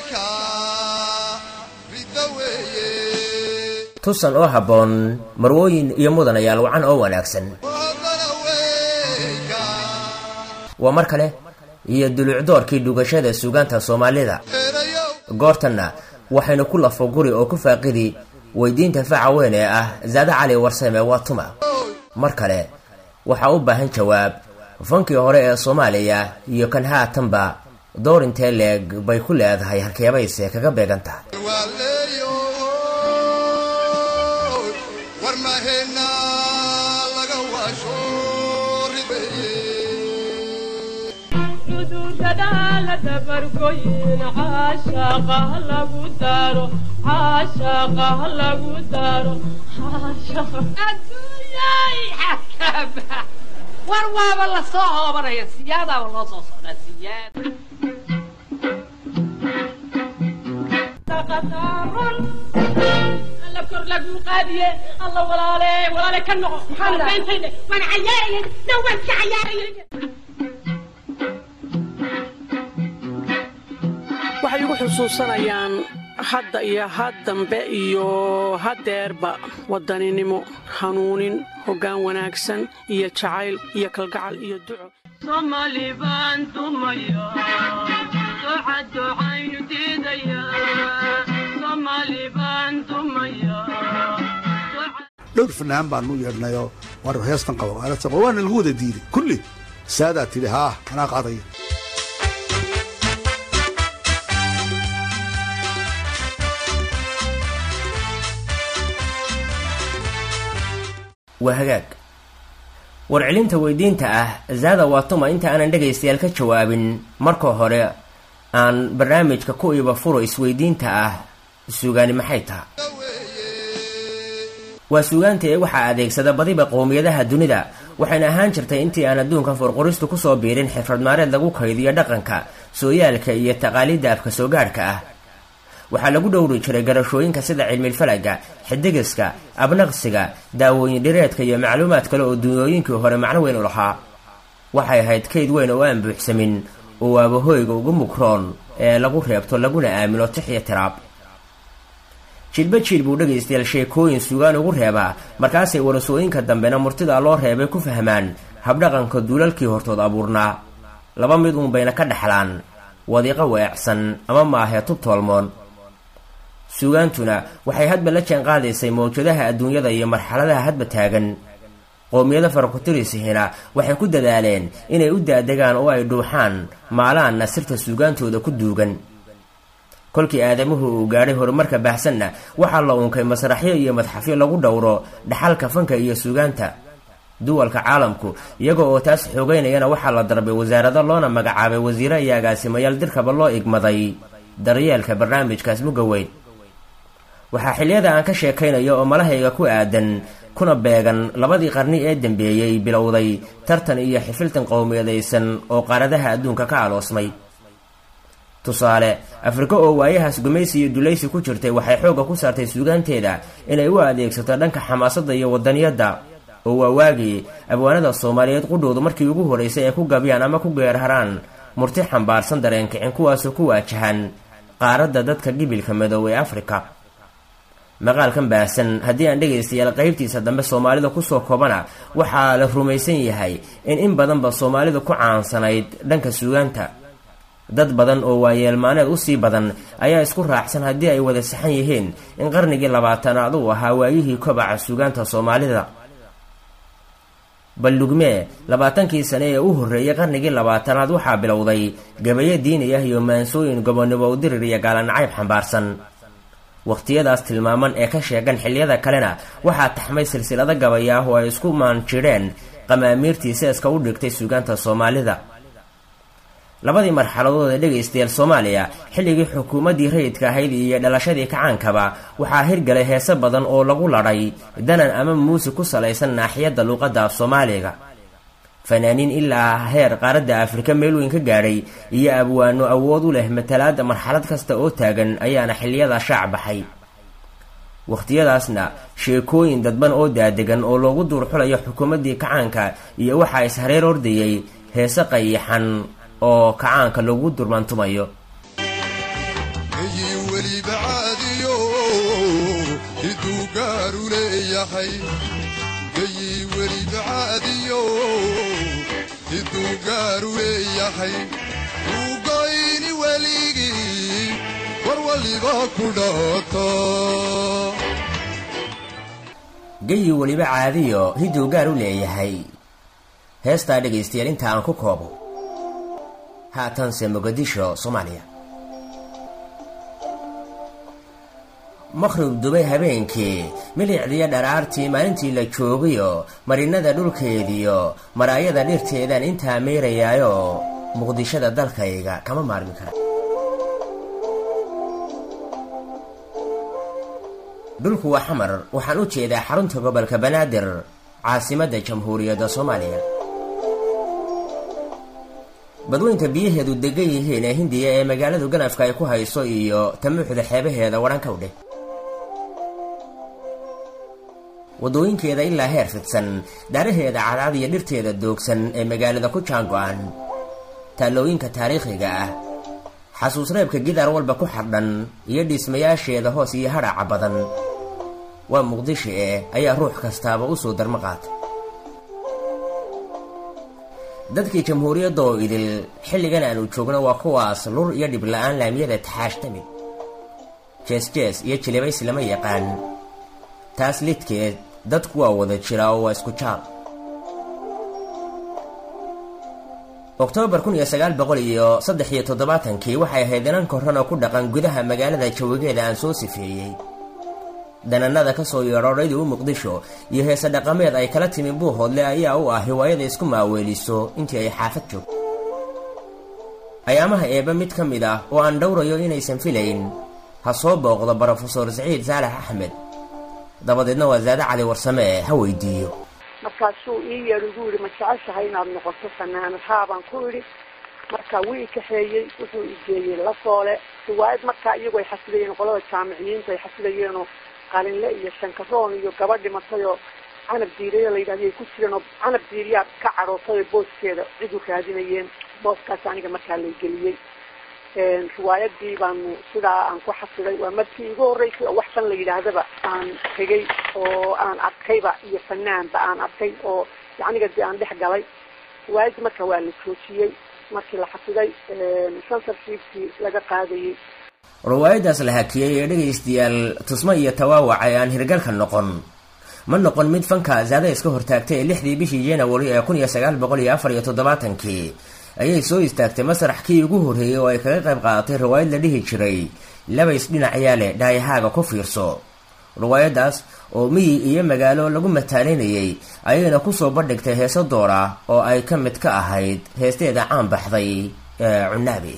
tusan oo habboon marwooyin iyo mudanayaal wacan oo wanaagsan waa mar kale iyo dulucdoorkii dhugashada suugaanta soomaalida goortanna waxaynu ku lafo guri oo ku faaqidi weydiinta faca weyn ee ah zaade cali warsame waa tuma mar kale waxaa u baahan jawaab fankii hore ee soomaaliya iyo kan haatanba door intee leeg bay ku leedahay halkeebayse kaga beegan tahay war waaba la soo hoobanaya siyaadaaba loo soo socdaa siyaad alla kor lagu qaadiye alla walaale walaale ka noqo maxaanbeentayne waan cayaarayay na waan ka cayaarayay waxay igu xusuusanayaan hadda iyo had dambe iyo haddeerba wadaninimo hanuunin hoggaan wanaagsan iyo jacayl iyo kalgacal iyo duco somali baan dumaya duca ducaynu diidaya somali baan dumaya dhowr fanaan baanu u yeedhnayoo war heestan qaba waana lagu wada diiday kulli saadaa tidhi haa anaa qaadaya waa hagaag warcelinta weydiinta ah zaada waa tuma inta aanan dhegaystayaal ka jawaabin marka hore aan barnaamijka ku iba furo isweydiinta ah suugaani maxay taha waa suugaanta ee waxaa adeegsada badiba qowmiyadaha dunida waxayna ahaan jirtay intii aan adduunka furquristu kusoo biirin xirfad maareed lagu kaydiyo dhaqanka sooyaalka iyo taqaaliidda afka soo gaadhka ah waxaa lagu dhowri jiray garashooyinka sida cilmilfalaga xidigiska abnaqsiga daawooyin dhireedka iyo macluumaad kale oo dunyooyinkii hore macno weyn u lahaa waxay ahayd kayd weyn oo aan buuxsamin oo waabahoyga ugu mukroon ee lagu reebto laguna aamino tix iyo tiraab jilba jiil buu dhegaystayaal sheekooyin sugaan ugu reebaa markaasay warasooyinka dambena murtida loo reebay ku fahmaan habdhaqanka duulalkii hortood abuurnaa laba mid uun bayna ka dhexlaan wadiiqo weecsan ama maahee tub toolmoon suugaantuna waxay hadba la jaan qaadaysay mawjadaha adduunyada iyo marxaladaha hadba taagan qowmiyada farakutirisihiina waxay ku dadaaleen inay u daadegaan oo ay dhuuxaan maalaanna sirta suugaantooda ku duugan kolkii aadamuhu uu gaadhay horumarka baahsanna waxaa la unkay masraxyo iyo madxafyo lagu dhowro dhaxalka fanka iyo suugaanta duwalka caalamku iyaga oo taas xoogeynayana waxaa la darbay wasaarado loona magacaabay wasiire iyo agaasimayaal dirkaba loo igmaday daryeelka barnaamijkaas mugga weyn waxaa xilliyada aan ka sheekaynayo oo malahayga ku aadan kuna beegan labadii qarni ee dambeeyey bilowday tartan iyo xifiltan qowmiyadaysan oo qaaradaha adduunka ka aloosmay tusaale afrika oo waayahaas gumaysi iyo dulaysi ku jirtay waxay xoogga ku saartay suugaanteeda inay u adeegsato dhanka xamaasadda iyo wadaniyadda oo waa waagii abwaanada soomaaliyeed qudhoodu markii ugu horeysay ay ku gabyaan ama ku geerharaan murti xambaarsan dareenkicin kuwaasoo ku waajahan qaaradda dadka gibilka madow ee afrika maqaalkan baahsan haddii aan dhegaystayaal qaybtiisa dambe soomaalida kusoo koobana waxaa la rumaysan yahay in in badanba soomaalida ku caansanayd dhanka suugaanta dad badan oo waayeelmaaneed usii badan ayaa isku raacsan haddii ay wada saxan yihiin in qarnigii labaatanaad uu ahaa waayihii kobaca suugaanta soomaalida ballugmee labaatankii sane ee u horreeyay qarnigii labaatanaad waxaa bilowday gabayo diini ah iyo maansooyin gobonimo udirir iyo gaalanacayb xambaarsan wakhtiyadaas tilmaaman ee ka sheegan xilliyada kalena waxaa taxmay silsilado gabaya ah oo ay isku maanjidheen qamaamiirtii seeska u dhigtay suugaanta soomaalida labadii marxaladood ee dhegaystayaal soomaaliya xilligii xukuumaddii rayidka ahayd iyo dhalashadii kacaankaba waxaa hirgalay heese badan oo lagu ladhay danan ama muusig ku salaysan naaxiyadda luuqadda af soomaaliga fanaaniin ilaa heer qaaradda afrika meel weyn ka gaadhay iyo abwaano awood u leh matalaadda marxalad kasta oo taagan ayaana xilliyadaa shaac baxay wakhtiyadaasna sheekooyin dadban oo daadegan oo loogu duurxulayo xukuumaddii kacaanka iyo waxaa is-hareer ordayay heese qayaxan oo kacaanka lagu durmaantumayo weliba caadiyo hiduu gaaru leeyahay gayii weliba caadiyo hiduu gaaru leeyahay uu goyni weligii war waliba ku dhaato geyi weliba caadiyo hiduu gaar u leeyahay heestaa dhegaystayaal inta aan ku koobo haatanse muqadisho soomaaliya makhrib dubay habeenkii milicdiyo dharaartii maalintii la joogayo marinnada dhulkeediyo maraayada dhirteedaan intaa meerayaayo muqdishada dalkayga kama maarmi kara dhulku waa xamar waxaan u jeedaa xarunta gobolka banaadir caasimadda jamhuuriyadda soomaaliya badweynta biyaheedu degan yihiin ee hindiya ee magaaladu ganafka ay ku hayso iyo tamuuxda xeebaheeda wadhanka u dheh waddooyinkeeda ilaa heer fidsan daaraheeda cadcad iyo dhirteeda doogsan ee magaalada ku jaango-an taallooyinka taariikhiga ah xasuusreebka gidaar walba ku xardhan iyo dhismayaasheeda hoos iyo hadhaca badan waa muqdisho eh ayaa ruux kastaaba u soo darmo qaatay dadkii jamhuuriyadda oo idil xilligan aanu joogno waa kuwaas lur iyo dhibla-aan laamiyada taxaashtamid jees-jees iyo jilibays lama yaqaan taas lidkeed dadku waa wada jira oo waa isku jaal oktoobar kun iyo sagaal boqol iyo saddex iyo toddobaatankii waxay ahayd inan korran oo ku dhaqan gudaha magaalada jawigeeda aan soo sifeeyey dananada ka soo yeedhoodhaydii u muqdisho iyo heese dhaqameed ay kala timi buuhoodle ayaa u ah hiwaayada isku maaweeliso intii ay xaafad joogto ayaamaha eebba mid ka mid ah oo aan dhowrayo inaysan filayn ha soo booqdo brofesor saciid saalax axmed dabadeedna waa saade cali warsame ha weydiiyo markaasuu ii yeer igu yidhi ma jeceshahay inaad noqoto fanaanad haa baan ku idhi marka wuu i kaxeeyey wuxuu igeeyey lasoole riwaayad markaa iyagu ay xasidayeen qolada jaamiciyiinta ay xasidayeenoo qalinle iyo shankaroon iyo gabadh dhimatay oo canab diiriya la yidhahda ay ku jireen oo canab diiriyaa ka cadhootay oo booskeeda cid u raadinayeen booskaas aniga markaa lay geliyey riwaayadii baanu sidaa aan ku xasiday waa markii igu horreysay oo wax fan la yidhaahdaba aan tegay oo aan arkayba iyo fanaanba aan arkay oo yacniga dee aan dhex galay riwaayadii marka waa la joojiyey markii la xasiday censorshipkii laga qaadayey riwaayaddaas la hakiyey ee dhegaystayaal tusmo iyo tawaawac ee aan hirgalka noqon ma noqon mid fanka zaada iska hortaagtay ee lixdii bishii january ee kun iyo sagaal boqol iyo afar iyo toddobaatankii ayay soo istaagtay masrax kii ugu horreeyey oo ay kaga qayb qaadatay riwaayad la dhihi jiray labays dhinacayaa leh dhaayahaaga ku fiirso riwaayaddaas oo miyi iyo magaalo lagu mataalinayay ayayna kusoo bandhigtay heeso door ah oo ay ka mid ka ahayd heesteeda caan baxday ee cunaabi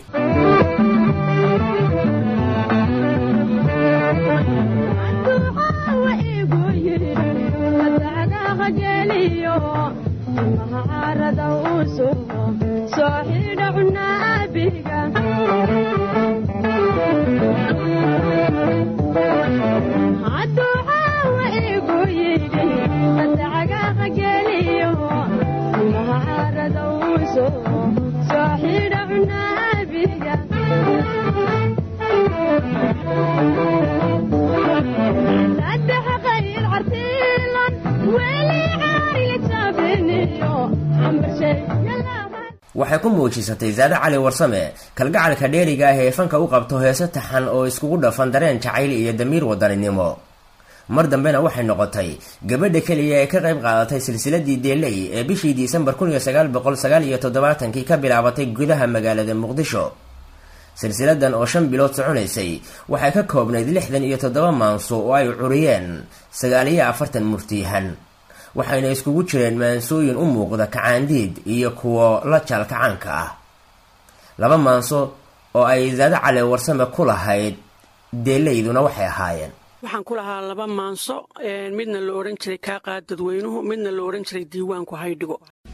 waxay ku muujisatay saade cali warsame kalgacalka dheeriga ah ee fanka u qabto heese taxan oo iskugu dhafan dareen jacayl iyo damiir wadaninimo mar dambena waxay noqotay gabadha keliya ee ka qayb qaadatay silsiladii deeley ee bishii disembar kun iyo sagaal boqol sagaal iyo toddobaatankii ka bilaabatay gudaha magaalada muqdisho silsiladan oo shan bilood soconaysay waxay ka koobnayd lixdan iyo toddoba maanso oo ay curiyeen sagaal iyo afartan murtiyahan waxayna iskugu jireen maansooyin u muuqda kacaandiid iyo kuwo la jaal kacaanka ah laba maanso oo ay zaade cali warsame ku lahayd deelayduna waxay ahaayeen waxaan ku lahaa laba maanso midna la odhan jiray kaa qaad dadweynuhu midna la odhan jiray diiwaanku haydhigo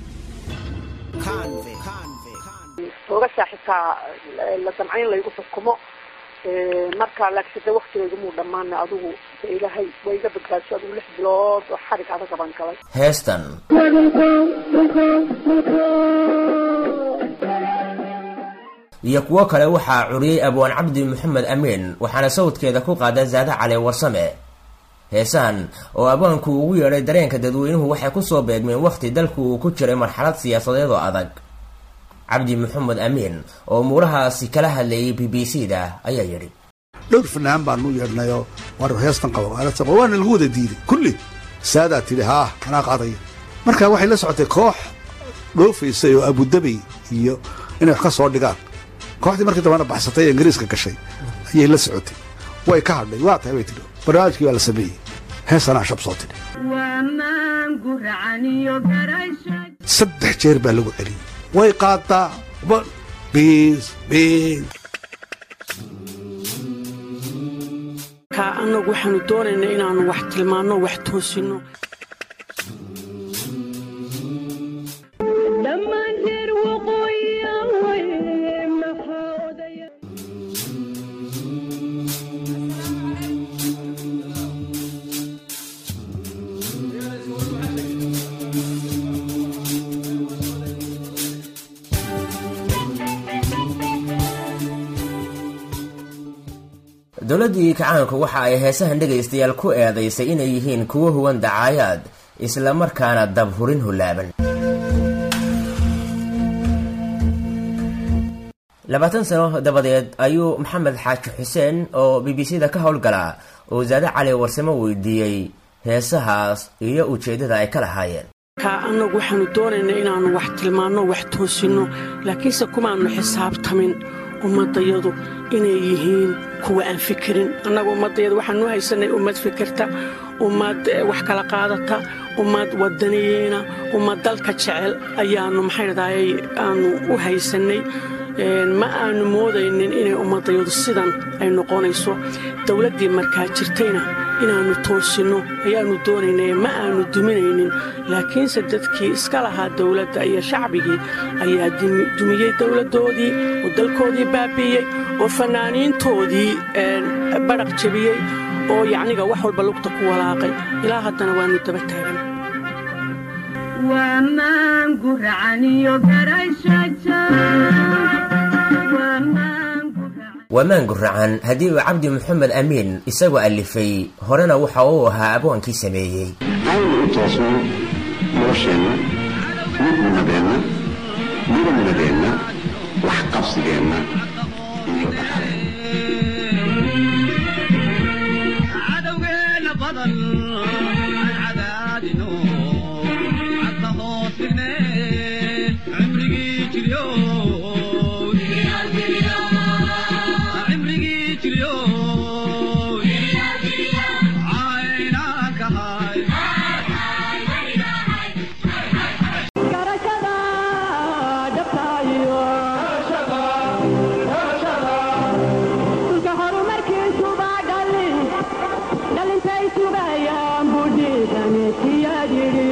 oogashaa xitaa la damcayn laygu xukumo marka laakiin de waktigayga muu dhammaana adigu de ilaahay waa iga badbaadso adigu lix bilood oo xarig adag baan galay heestan iyo kuwo kale waxaa curiyey abwaan cabdi maxamed amiin waxaana sawdkeeda ku qaada zaade cali warsame heesahan oo abwaanku ugu yeedhay dareenka dadweynuhu waxay kusoo beegmeen wakhti dalku uu ku jiray marxalad siyaasadeed oo adag cabdi maxamed amiin oo muurahaasi kala hadlayay b b c da ayaa yidhi dhowr fanaan baanu yeedhnayoo war heestan qabo waana lagu wada diiday kulli saadaa tidhi haa anaa qaadaya marka waxay la socotay koox dhoofaysay oo abudabey iyo inay wax ka soo dhigaan kooxdii markii dambana baxsatay ee ingiriiska gashay ayay la socotay way ka hadhay waa tahay bay tidhi barnaamijkii waa la sameeyey heesanaa shab soo tidhi saddex jeer baa lagu celiyey way qaadaa biis biis ka annagu waxaanu doonaynaa inaannu wax tilmaanno wax toosinno dowladdii kacaanku waxa ay heesahan dhegaystayaal ku eedaysay inay yihiin kuwo huwan dacaayaad isla markaana dabhurin hulaaban labaatan sano dabadeed ayuu maxamed xaaji xuseen oo b b c da ka howlgalaa oo zaade cali warsamo weydiiyey heesahaas iyo ujeeddada ay ka lahaayeen ka annagu waxaanu doonaynaa inaannu wax tilmaanno wax toosinno laakiinse kumaannu xisaabtamin ummaddayadu inay yihiin kuwa aan fikirin annaga ummaddayadu waxaanu haysanay ummad fikirta ummad wax kala qaadata ummad wadaniyiina ummad dalka jecel ayaannu maxay dhadaayay aanu u haysannay ma aanu moodaynin inay ummaddayadu sidan ay noqonayso dowladdii markaa jirtayna inaannu toosinno ayaannu doonaynay ma aanu duminaynin laakiinse dadkii iska lahaa dowladda iyo shacbigii ayaa dumiyey dowladdoodii oo dalkoodii baabi'iyey oo fannaaniintoodii badhaq jebiyey oo yacniga wax walba lugta ku walaaqay ilaa haddana waannu daba taagan wamaan guracan haddii uu cabdi maxamed amiin isagoo allifay horena waxa uu ahaa abwaankii sameeyey aynu u toosno nolosheenna midnimmadeenna midabnadeenna wax qabsigeenna iyo cadowgeena badan cadaadino cadda hoos dhigne cimrigii jiryo cimrigii jiryo caynaankahay garashada dhabtaayo dhulka horumarkiisuba dhalin dhalintay sugayaan budhiidameetiyaad yidhi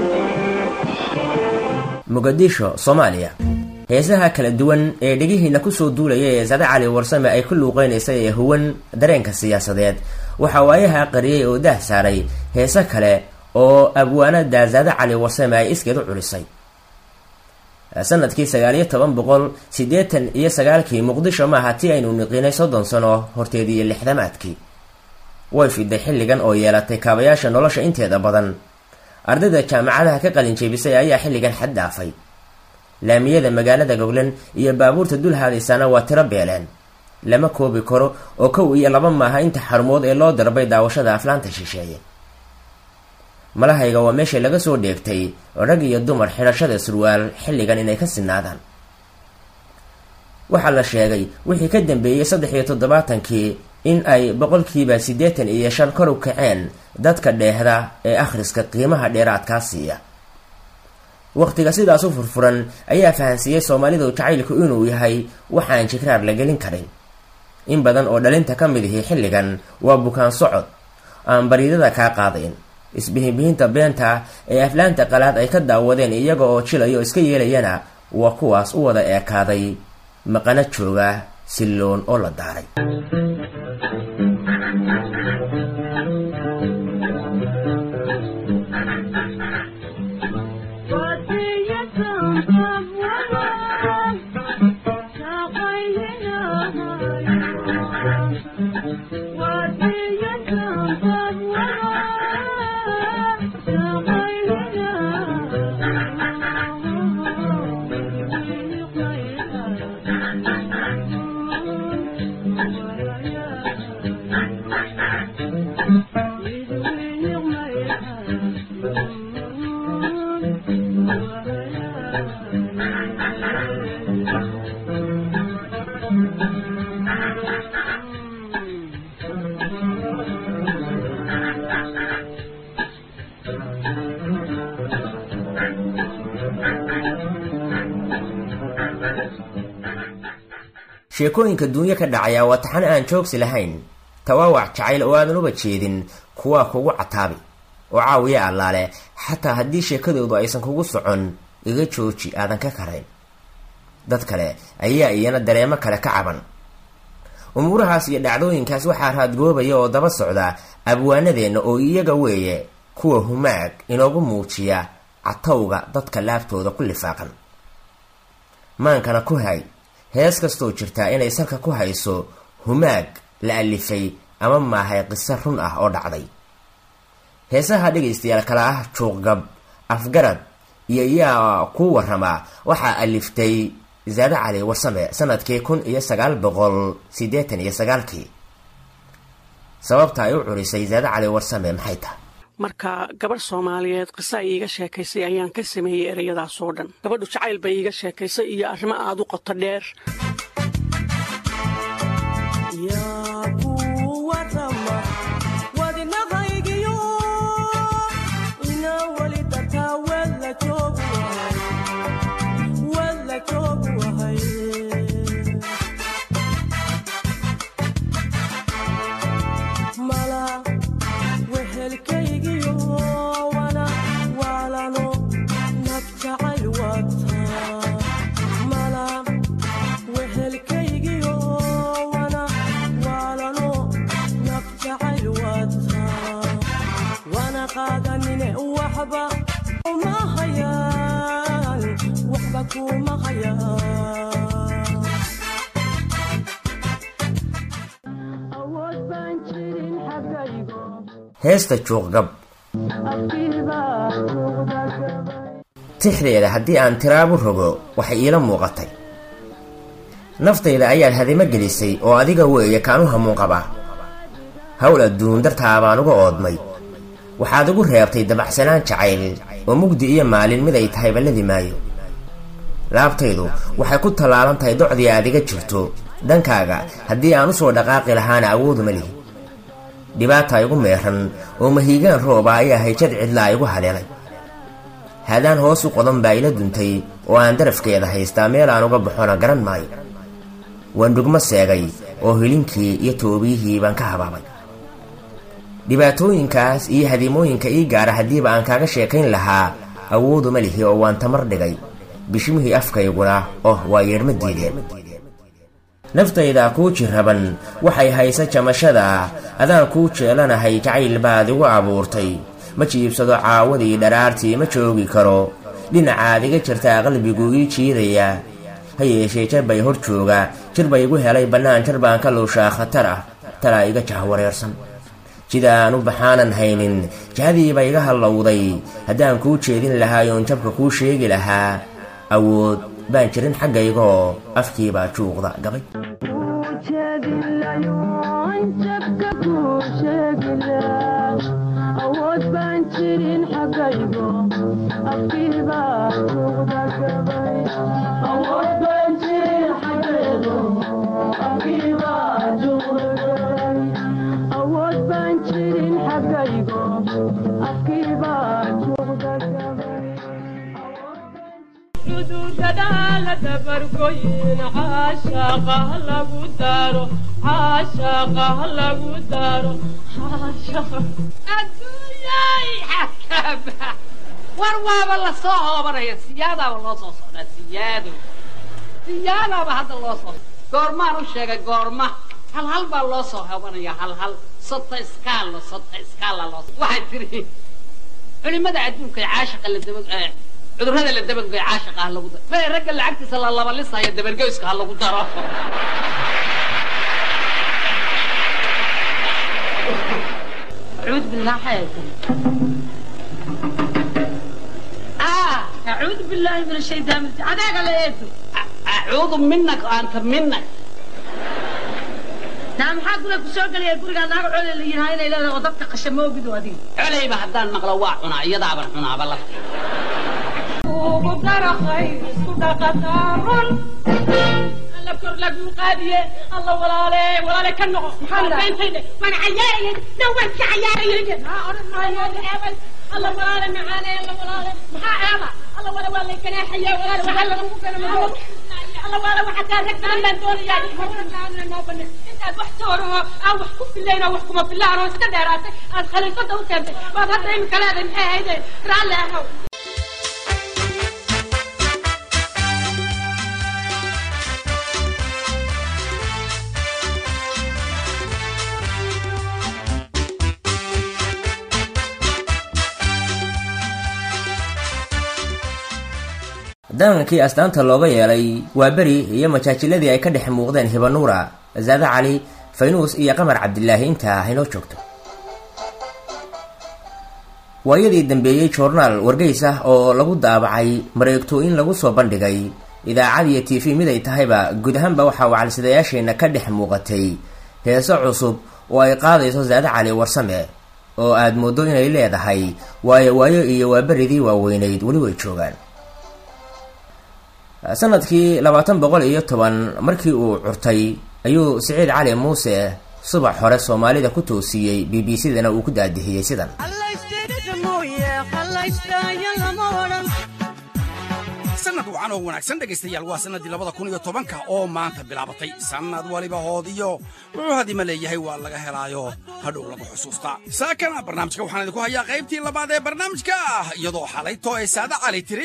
muqadisho soomaaliya heesaha kala duwan ee dhegihiina kusoo duulaya ee sade cali warsame ay ku luuqeynaysa ee huwan dareenka siyaasadeed waxaa waayaha qariyey oo daah saaray heese kale oo abwaanada sade cali warsame ay iskeed u culisay sanadkii sagaaliyo toban boqol siddeetan iyo sagaalkii muqdisho maaha tii aynu niqinay soddon sano horteedii iyo lixdamaadkii way fiday xilligan oo yeelatay kaabayaasha nolosha inteeda badan ardayda jaamacadaha ka qalin jeebisay ayaa xilligan xad dhaafay laamiyada magaalada goglan iyo baabuurta dul haadaysana waa tiro beeleen lama koobi karo oo kow iyo laba maaha inta xarumood ee loo darbay daawashada aflaanta shisheeye malahayga waa meesha laga soo dheegtay rag iyo dumar xidhashada surwaal xilligan inay ka sinaadaan waxaa la sheegay wixii ka dambeeyey saddex iyo toddobaatankii in ay boqolkiiba siddeetan iyo shan kor u kaceen dadka dheehda ee akhriska qiimaha dheeraadkaa siiya wakhtiga sidaas u furfuran ayaa fahansiiyey soomaalidu jacaylku inuu yahay waxaan jikraar la gelin karin in badan oo dhalinta ka mid ihi xilligan waa bukaan socod aan bariidada kaa qaadayn isbihinbihinta beenta ee aflaanta qalaad ay ka daawadeen iyaga oo jilayo iska yeelayana waa kuwaas u wada eekaaday maqana jooga silloon oo la daaray Thank you. sheekooyinka duunyo ka dhacaya waa taxan aan joogsi lahayn tawaawac jacayl oo aadan uba jeedin kuwaa kugu cataabi oo caawiya allaale xataa haddii sheekadoodu aysan kugu socon iga jooji aadan ka karayn dad kale ayaa iyana dareemo kale ka caban umuurahaas iyo dhacdooyinkaas waxaa raadgoobaya oo daba socda abwaanadeenna oo iyaga weeye kuwa humaag inoogu muujiya catowga dadka laabtooda ku lifaaqan maankana ku hay hees kastoo jirtaa inay salka ku hayso humaag la alifay ama maahay qiso run ah oo dhacday heesaha dhegaystayaal kale ah juuqgab afgarad iyo yaa ku warramaa waxaa aliftay zaade cali warsame sanadkii kun iyo sagaal boqol siddeetan iyo sagaalkii sababta ay u curisay zaade cali warsame maxay tahay marka gabadh soomaaliyeed qiso ay iiga sheekaysay ayaan ka sameeyey ereyadaasoo dhan gabadhu jacayl bay iiga sheekaysay iyo arrimo aada u qoto dheer heesta juuqgab tixdeeda haddii aan tiraabu rogo waxay iila muuqatay naftayda ayaad hadimo gelisay oo adiga weeye kaan u hamuun qabaa hawl adduun dartaa baan uga oodmay waxaad igu reebtay dabacsanaan jacayl oo mugdi iyo maalin mid ay tahay balladi maayo laabtaydu waxay ku tallaalan tahay docdii aad iga jirto dhankaaga haddii aan u soo dhaqaaqi lahaana awooduma lihi dhibaata igu meeran oo mahiigaan rooba ayaa hayjad cidlaa igu haleelay haadaan hoos u qodan baa ila duntay oo aan darafkeeda haystaa meel aan uga baxona garan maayo waan dhugmo seegay oo hilinkii iyo toobiyihii baan ka habaabay dhibaatooyinkaas iyo hadiimooyinka ii gaara haddiiba aan kaaga sheekayn lahaa awooduma lihi oo waan tamar dhigay bishimihii afkayguna oh waa yeedhma diideen naftayda kuu jiraban waxay haysa jamashada adaan kuu jeelanahay jacayl baad igu abuurtay ma jiibsado caawadii dharaartii ma joogi karo dhinacaad iga jirtaa qalbigu ii jiidaya ha yeeshee jar bay hor jooga jir bay igu helay bannaan jar baan ka luushaa khatar ah talaa iga jahwareersan jidaan u baxaanan haynin jihadiiba iga hallowday haddaan kuu jeedin lahaayoon jabka kuu sheegi lahaa awood baan jirin xaggaygaoo afkiibaa juuqda gabay xuduudadaala dabargoyin caashaqa ha lagu daro caashaqa ha lagu daro adduunyay xakaba war waaba la soo hoobanaya siyaadaaba loo soo socdaa siyaado siyaadaaba hadda loo soo goormaan u sheegay goorma hal hal baa loo soo hoobanaya hal hal sota iskaalo sota iskaala loo waxay tiri culimada adduunka ee caashaqa la daba cudurrada la dabangoy caashaqa ha lagu daro mae ragga lacagtiisa la labalisaya dabargoyska ha lagu daro maxay ah acuudu billahi min ashaytaan rajim adaaga la eedo acuudu minak anta minak naa maxaa guriga ku soo gelaya gurigaa naaga coley la yidhaha inay leedahay oo dadka qasha moogido adiga coleyba haddaan maqlo waa cunaa iyadaaban cunaaba lafteeda ugu dara khayr isku dhaqataaron alla kor lagu qaadiye alla walaale walaale ka noqo maxaa beentayde waan cayaarayay na waan ka cayaarayay haa oran maayo eebay alla walaale macaane alla walaale maxaa eeba alla wala waa lay ganaaxaya walaale waxaa lagu ganamado alla walaale waxaa kaa rag badan baan doonayaa noo bane intaad wax tooroo aan wax ku filayna wax kuma filaan oo iska dheeraatay aad khaliifada u keentay waad hadda imika leedahay maxay ahayde raalli ahow danankii astaanta looga yeelay waa beri iyo majaajiladii ay ka dhex muuqdeen hibanuura zaade cali faynuus iyo qamar cabdilaahi intaa haynoo joogto waayadii dambeeyey joornaal wargeys ah oo lagu daabacay mareegtooyin lagu soo bandhigay idaacad iyo t v mid ay tahayba guud ahaanba waxaa wacalsidayaasheenna ka dhex muuqatay heeso cusub oo ay qaadayso zaade cali warsame oo aad mooddo inay leedahay waayo waayo iyo waaberidii waaweynayd weli way joogaan sanadkii labaatan boqol iyo toban markii uu curtay ayuu siciid cali muuse subax hore soomaalida ku toosiyey b b c dana uu ku daadihiyey sidan sanad wacan oo wanaagsan dhegaystayaal waa sannaddii labada kun iyo tobanka oo maanta bilaabatay sannad waliba hoodiyo wuxuu hadima leeyahay waa laga helaayo hadhow lagu xusuustaa saakana barnaamijka waxaan idinku hayaa qaybtii labaad ee barnaamijka ah iyadoo xalayto ee saade cali tiri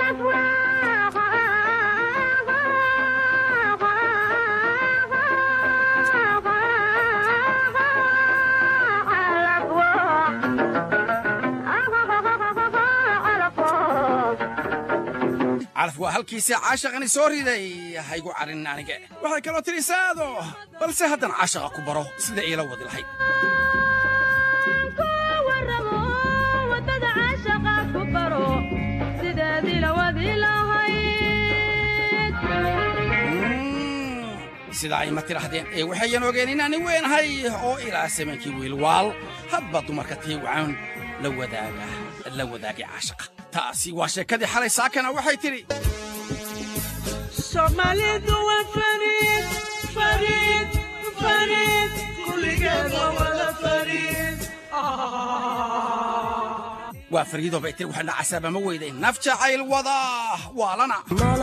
calaf waa halkiisa caashaqani soo riday haygu carin aniga waxay kaloo tidhi saado balse haddan caashaqa ku baro sida iila wadi lahayd sida ay ma tidhaahdeen ee waxayan ogeen inaani weenahay oo ilaa samankii wiilwaal hadba dumarka tii wacan la wadaaga la wadaagay caashaqa taasi waa sheekadii xalay saakana waxay tidhi soomaalidu waa fariid fariid fariid kulligeed waa wada fariid waa fariidoo bay tiri waxaana casaabama weyday naf jacayl wada waalana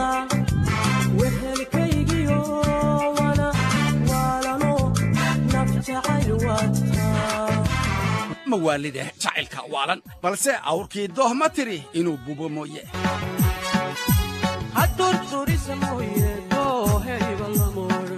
wehelkaygiyo wana waalano naf jacayl wataa mawaalide jacaylka waalan balse awrkii dooh ma tiri inuu bubo mooye hadurturisa mooye doohayba lamoodhan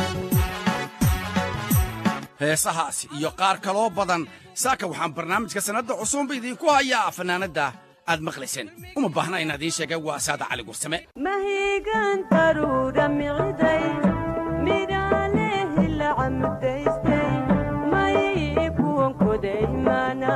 heesahaasi iyo qaar kaloo badan saaka waxaan barnaamijka sannadda cusubba idiinku hayaa fannaanadda aad maqlayseen uma baahna inaan idiin sheegay waa saada cali gursame mahigan taruudha miciday midhaalehi la camudaystay may kuwan kodaymana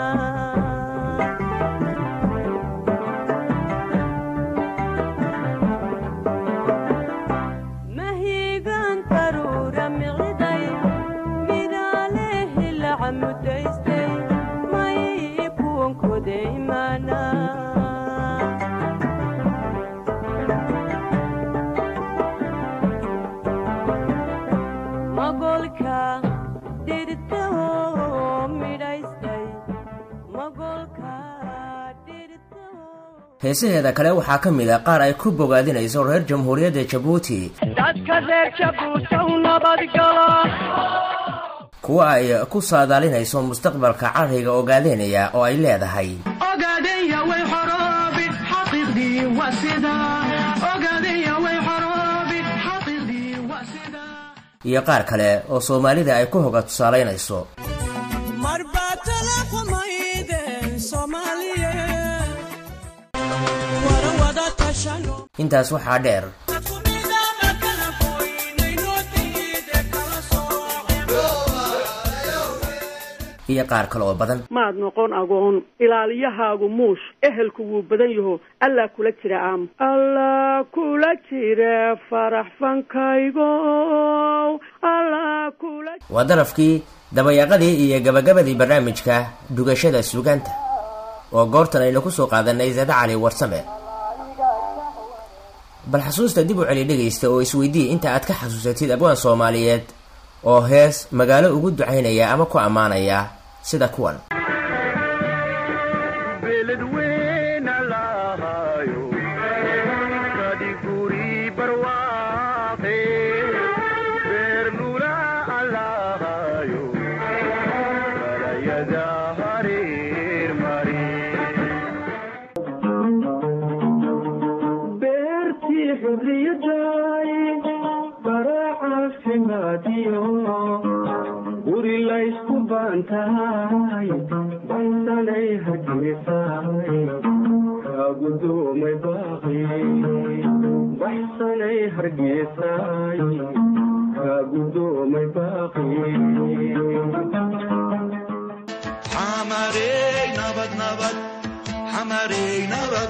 mahigan taruudha miciday midhaalehi la camudaystay may kuwan kodaymana magolka dhirtoo midhaystay magolka heesaheeda kale waxaa ka mid a qaar ay ku bogaadinayso reer jamhuuriyadda jabuuti dadka reer jabuutow nabadgala kuwa ay ku saadaalinayso mustaqbalka carriga ogaadeynaya oo ay leedahay ogaadaya way xoroobi xaqiiqdii waa sida ogaadaya way xoroobi xaqiiqdii waa sida iyo qaar kale oo soomaalida ay ku hoga tusaalaynayso marbaa tala xumaydeen soomaaliyeed wara wada tashano intaas waxaa dheer iyo qaar kale oo badan maad noqon agoon ilaaliyahaagu muush ehelku wuu badan yaho allaa kula jira aam allaa kula jira farax fankaygo allaa kula waa darafkii dabayaaqadii iyo gabagabadii barnaamijka dhugashada suugaanta oo goortan aynu ku soo qaadanay zade cali warsame bal xasuusta dib u celi dhegaysta oo isweydii inta aad ka xasuusatid abwaan soomaaliyeed oo hees magaalo ugu ducaynaya ama ku ammaanaya sida kuwan beertii xurriyaday baracaafimaadiyo guri laysku baantahay baysanay hargeysay kaagudoomay baaqi baxsanay hargeysay kaagudoomay baaqi xamarey nabad nabad xamarey nabad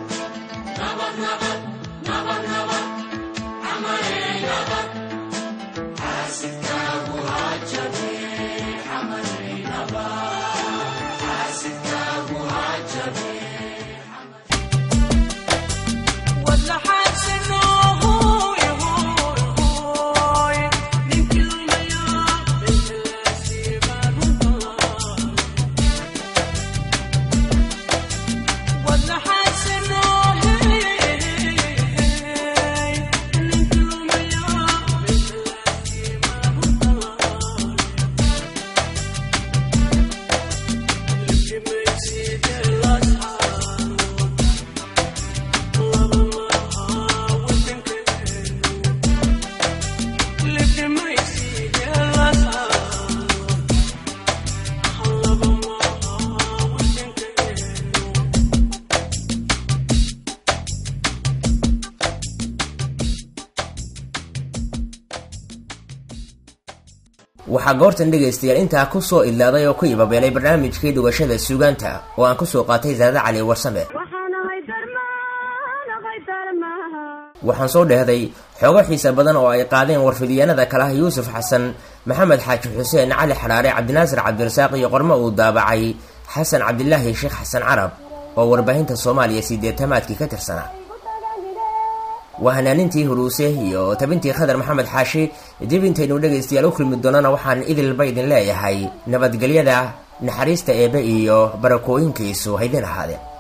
waxaa goortan dhegaystayaal intaa ku soo idlaaday oo ku ibabeelay barnaamijkii dhugashada suugaanta oo aan ku soo qaatay zaade cali warsame waxaan soo dhehday xoogo xiisa badan oo ay qaadeen warfidyaanada kalaha yuusuf xasan maxamed xaaji xuseen cali xadhaare cabdinaasir cabdirasaaq iyo qormo uu daabacay xasan cabdilaahi sheekh xasan carab oo warbaahinta soomaaliya sideetamaadkii ka tirsanaa waa hanaanintii huruuse iyo tabintii khadar maxamed xaashi dib intaynu dhegaystayaal u kulmi doonana waxaan idilba idin leeyahay nabadgelyada naxariista eebe iyo barakooyinkiisu haydin ahaadeen